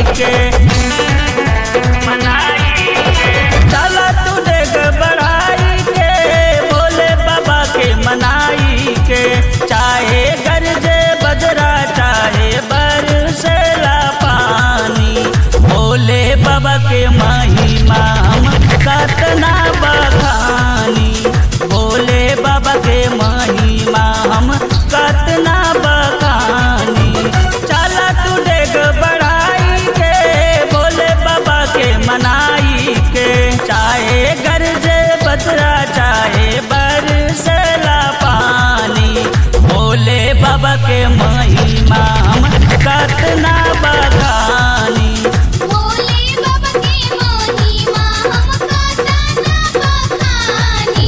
के चला तू देख बढ़ाई के भोले बाबा के मनाई के चाहे गरजे बजरा चाहे बरसेला पानी भोले बाबा के महिमा हम कतना बखानी भोले बाबा के महिमा हम कतना बखानी चला तू देख बढ़ाई के भोले बाबा के मनाई के चाहे गरजे बजरा चाहे बरसला पानी भोले बाबा के महिमा हम कतना बखानी भोले बाबा के महिमा हम कतना बखानी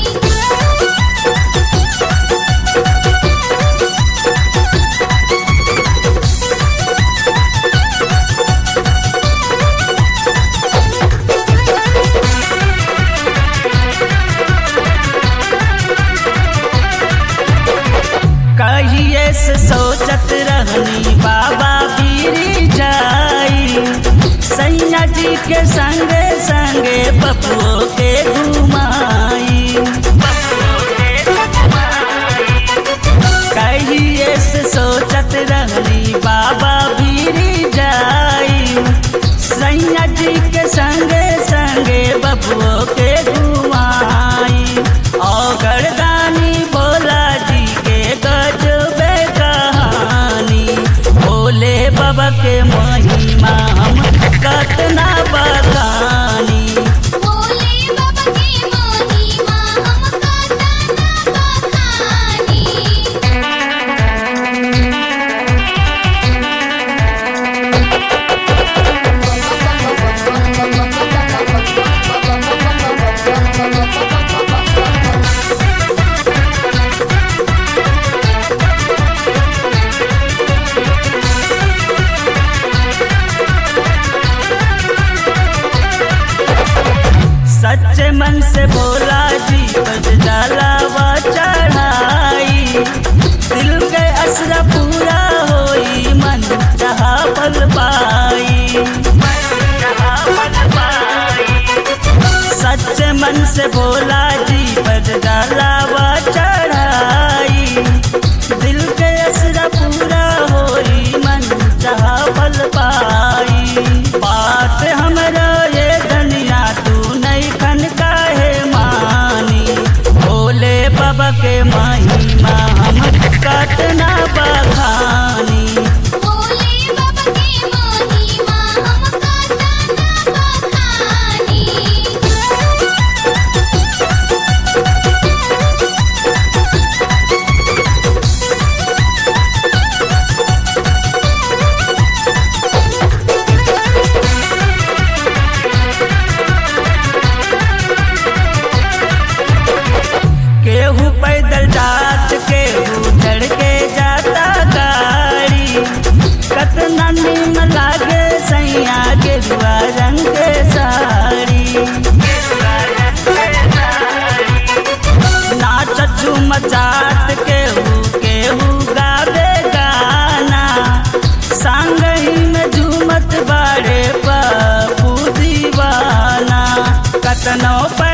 कहिए से सोचत रहनी बाबा बीरी जाई सैया जी के संगे संगे बबुओ के घुमाई कहिए से सोचत रहनी बाबा बीरी जाई सैया जी के संगे संगे बबुओ के घुमाई और गर्दानी भोला जी के गजबे कहानी भोले बाबा के महिमा हम कतना बखानी भोले बाबा के महिमा हम कतना बखानी सच्चे मन से बोला जी बज जलावा चढ़ाई दिल के असरा पूरा होई मन जहा पल पाई सच्चे मन से बोला जी बज जलावा चढ़ाई दिल के असरा पूरा होई मन जहा पल पाई बात हमरा ये धनिया तू नहीं खन काहे मानी भोले बाबा के महिमा हम कतना बखानी भोले बाबा के महिमा हम कतना बखानी केहू पैदल जात केहू चढ़ के जाता गाड़ी कतना निम लागे सैया गेरुआ रंग के साड़ी नाच झूम चाट केहू केहू गावे गाना संग ही में झूमत बाड़े बापू दीवाना कतनो पे